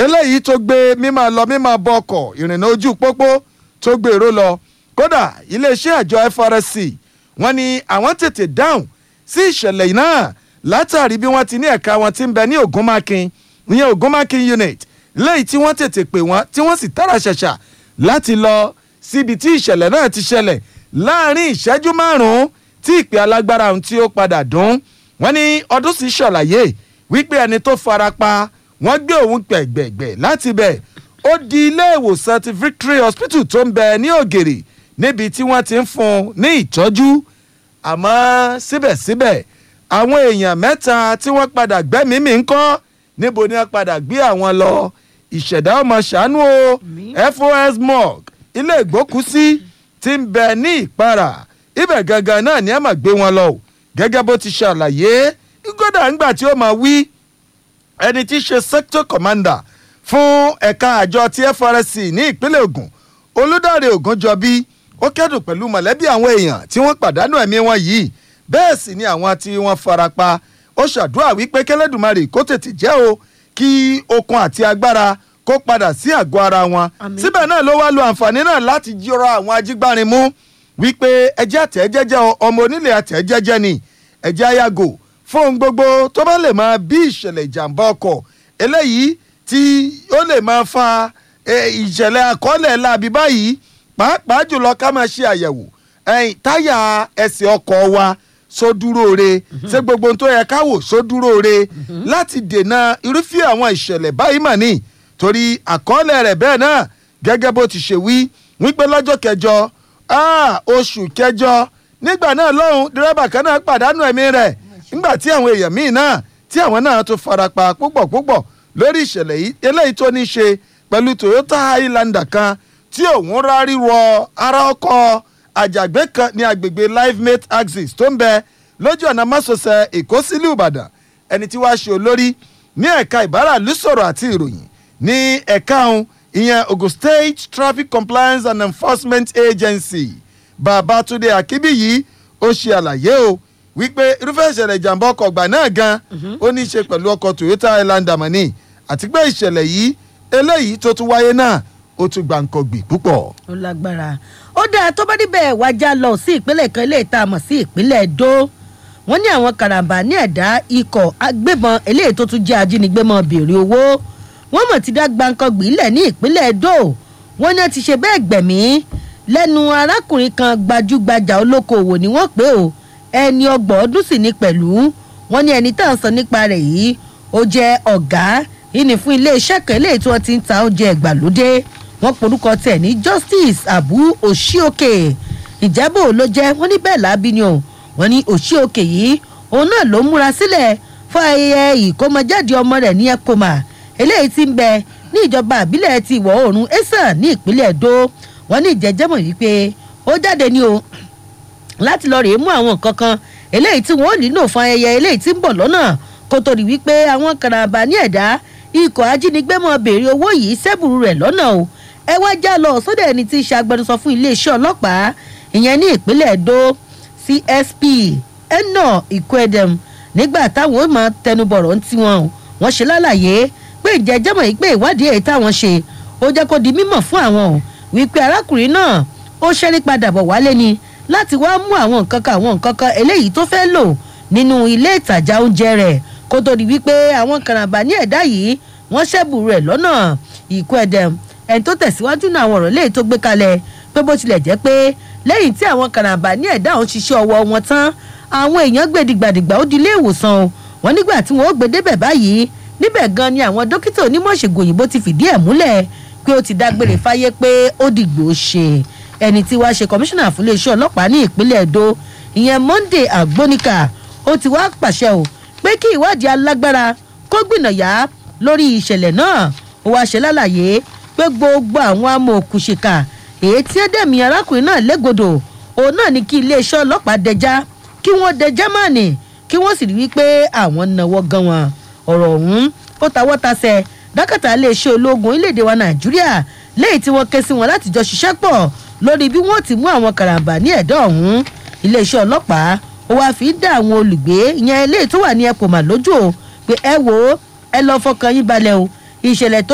eléyìí tó gbé mímọ́ lọ mímọ́ bọ ọkọ̀ ìrìnnà ojú pópó tó gbèrò lọ kódà iléeṣẹ́ àjọ FRSC wọ́n ní àwọn tètè dáhùn sí ìṣẹ̀lẹ̀ náà látàrí bí wọ́n ti ní ẹ̀ka wọn ti ń bẹ ní Ògúnmákin ìyẹn Ògúnmákin unit lẹ́yìn tí wọ́n tètè pè wọ́n tí wọ́n sì tààrà ṣàṣà láti lọ síbi tí ìṣẹ̀lẹ̀ náà ti ṣẹlẹ̀ láàrin ìṣẹ́jú márùn-ún tí ìpè alágbára ohun tí ó padà dún wọ́n ní ọdún sì ṣàlàyé wípé ẹni tó fara pa wọ́n gbé òun gbẹ̀gbẹ̀gbẹ̀ láti bẹ̀ ó di ilé ìwòsàn ti Victory Hospital tó ń bẹ ní Ògèrè níbi tí wọ́n ti ń fún un ní ìtọ́jú àmọ́ síbẹ̀síbẹ̀ àwọn èèyàn mẹ́ta tí wọ́n padà gbẹ́mìí mì ń kọ́ níbo ni wọ́n padà gbé àwọn lọ ìṣẹ̀dá ọmọ ṣàánú o FOS morgue ilé ìgbókùsí ti ń bẹ ní ìpara ibẹ̀ gangan náà ni ẹ máa gbé wọn lọ o gẹ́gẹ́ bó ti ṣàlàyé kódà ńgbà tí ó máa wí ẹni tí í ṣe sector commander fún ẹ̀ka àjọ ti FRSC ní ìpínlẹ̀ Ògùn Olúdáre Ògúnjọbí ó kẹ́dùn pẹ̀lú mọ̀lẹ́bí àwọn èèyàn tí wọ́n pàdánù ẹ̀mí wọn yìí bẹ́ẹ̀ sì ni àwọn tí wọ́n farapa ó ṣàdúrà wípé kẹlẹ́dùmarè kó tètè jẹ́ o kí okun àti agbára kó padà sí àgọ́ ara wọn síbẹ̀ náà ló wá lo àǹfààní náà láti jíra àwọn ajígbárin mú wípé ẹjẹ́ àtẹ̀jẹ́jẹ́ ọmọ onílé àtẹ̀jẹ́jẹ́ ni ẹjẹ́ àyàgò fún ohun gbogbo tó bá lè máa bí ìṣẹ̀lẹ̀ ìjàmbá ọkọ̀ eléyìí tí ó lè máa fa ìṣẹ̀lẹ̀ àkọọ́lẹ̀ láabi báyìí pàápàá jùlọ ká máa ṣe àyẹ̀wò táyà ẹsẹ̀ ọkọ̀ wa sódúró re ṣé gbogbo ohun tó yẹ ká wò sódúró re láti dènà irúfẹ́ àwọn ìṣẹ̀lẹ̀ báyìí mà ní torí àkọọ́lẹ̀ rẹ̀ bẹ́ẹ̀ náà gẹ́gẹ́ bó ti ṣe wí wípé lọ́jọ́ kẹjọ oṣù kẹjọ nígbà náà lọ́hùn dírẹ́bà kan náà pàdánù ẹ̀mí rẹ̀ nígbà tí àwọn èèyàn míì náà tí àwọn náà tún farapa púpọ̀ púpọ̀ lórí ìṣẹ̀lẹ̀ yìí eléyìí tó ní ṣe pẹ̀lú Toyota Highlander kan tí òun rárí wọ ara ọkọ̀ àjàgbé kan ní agbègbè livemate axis tó ń bẹ lójú ọ̀nà másosẹ̀ èkó sílùú ìbàdàn ẹni tí wàá ṣe olórí ní ẹ̀ka ìbáràlú sọ̀rọ̀ àti ìròyìn ní ẹ̀ka ọ̀hún ìyẹn ogun state traffic compliance and enforcement agency babatunde akínbíyì ó ṣe àlàyé o wípé irúfẹ́ ìṣẹ̀lẹ̀ ìjàmbá ọkọ̀ ọgbà náà gan ó ní í ṣe pẹ̀lú ọkọ̀ toyota highlander mọ́ni àti pé ìṣẹ̀lẹ̀ yìí eléyìí tó tún wáyé náà ó tún gbàǹkọ̀gbì púpọ̀. ó lágbára ó dáa tó bá níbẹ̀ wájà lọ sí ìpínlẹ̀ kan eléyìí tá a mọ̀ sí ìpínlẹ̀ Ẹdó wọ́n ní àwọn karambà ní ẹ̀dá ikọ̀ agbébọn eléyìí tó tún jẹ́ ajínigbé mọ́ béèrè owó wọ́n mọ̀ ti dá gbàǹkọ̀gbì lẹ̀ ní ìpínlẹ̀ Ẹdó wọ́n ní wọ́n ti ṣe bẹ́ẹ̀ gbẹ̀mí lẹ́nu arákùnrin kan gbajúgbajà olókoòwò ni wọ́n pè ó ẹni ọgbọ̀n ọdún sì ní pẹ̀lú wọ́n ní ẹni tá à ń sọ nípa rẹ̀ yìí ó jẹ́ ọ̀gá ìní fún iléeṣẹ́ kan eléyìí tí wọ́n ti ń ta oúnjẹ ìgbàlódé wọ́n porúkọ tẹ̀ ní justice abu oshioke ìjábọ̀ ló jẹ́ wọ́n ní bẹ́ẹ̀ lábí ni o wọ́n ní oshioke yìí òun náà ló múra sílẹ̀ fún ayẹyẹ ìkómọjáde ọmọ rẹ̀ ní ẹ̀kọ́mà eléyìí tí ń bẹ ní ìjọba àbílẹ̀ ti ìwọ̀ oòrùn esan ní ìpínlẹ̀ Ẹdó wọ́n ní ìjẹ́jẹ́mọ̀ wípé ó jáde ní o láti lọ rèé mú àwọn nǹkan kan eléyìí tí wọ́n nílò fún ayẹyẹ eléyìí tí ń bọ̀ lọ́nà kó tó di wípé àwọn karambà ní ẹ̀dá ikọ̀ ajínigbé mọ́ béèrè owó yìí sẹ́bùrú rẹ̀ lọ́nà o ẹ wá já lọ sódà ẹni tí í ṣe agbẹnusọ fún iléeṣẹ́ ọlọ́pàá ìyẹn ní ìpínlẹ̀ Ẹdó CSP eno ikwedem nígbà táwọn ó máa tẹnubọ̀rọ̀ ń tiwọn wọ́n ṣe lálàyé pé ìjẹ́jẹ́mọ̀ yìí pé ìwádìí èyí táwọn ṣe ó jẹ́ kó di mímọ̀ fún àwọn wípé arákùnrin náà ó ṣẹ́rí padà bọ̀ wálé ni láti wá mú àwọn nǹkan kan àwọn nǹkan kan eléyìí tó fẹ́ lò nínú ilé ìtajà oúnjẹ rẹ̀ kó tó di wípé àwọn karambà ní ẹ̀dá yìí wọ́n ṣẹ́bù rẹ̀ lọ́nà ìkwedem ẹni tó tẹ̀síwájú náà àwọn ọ̀rọ̀ léyìí tó gbé kalẹ̀ pé bó tilẹ̀ jẹ́ pé lẹ́yìn tí àwọn karambà ní ẹ̀dá òun ṣiṣẹ́ ọwọ́ wọn tán àwọn èèyàn gbé dìgbàdìgbà ó di ilé ìwòsàn o wọn nígbà tí wọn ó gbé débẹ̀ báyìí níbẹ̀ gan ni àwọn dókítà onímọ̀ ìṣègùn òyìnbó ti fìdí ẹ̀ múlẹ̀ pé ó ti dágbére fáyé pé ó dìgbò ṣe ẹni tí wàá ṣe kọmíṣánná fún iléeṣẹ́ ọlọ́pàá ní ìpínlẹ̀ Ẹdó ìyẹn Monday Agbonika ó ti wá pàṣẹ o pé kí ìwádìí alágbára kó gbìnàyà lórí ìṣẹ̀lẹ̀ náà ó wá ṣe lálàyé pé gbogbo àwọn amòòkùnṣìkà èyí tí ẹ dẹ̀mí arákùnrin náà légodò òun náà ní kí iléeṣẹ́ ọlọ́pàá dẹjá kí wọ́n dẹjá mọ́ọ̀nì kí wọ́n sì rí wípé àwọn náwó gan wọn ọ̀rọ̀ ọ̀hún ó tawọ́ tasẹ̀ dákàtà iléeṣẹ́ ológun orílẹ̀-èdè wa nàìjíríà lẹ́yìn tí wọ́n ké sí wọn láti jọ ṣiṣẹ́ pọ̀ lórí bí wọ́n ti mú àwọn karambà ní ẹ̀dọ́ ọ̀hún iléeṣẹ́ ọlọ́pàá ó wáá fi dá àwọn olùgbé ìyẹn eléyìí tó wà ní ẹ̀pọ̀mà lójú o pé ẹ wò ó ẹ lọ́ọ́ fọkàn yín balẹ̀ o ìṣẹ̀lẹ̀ tó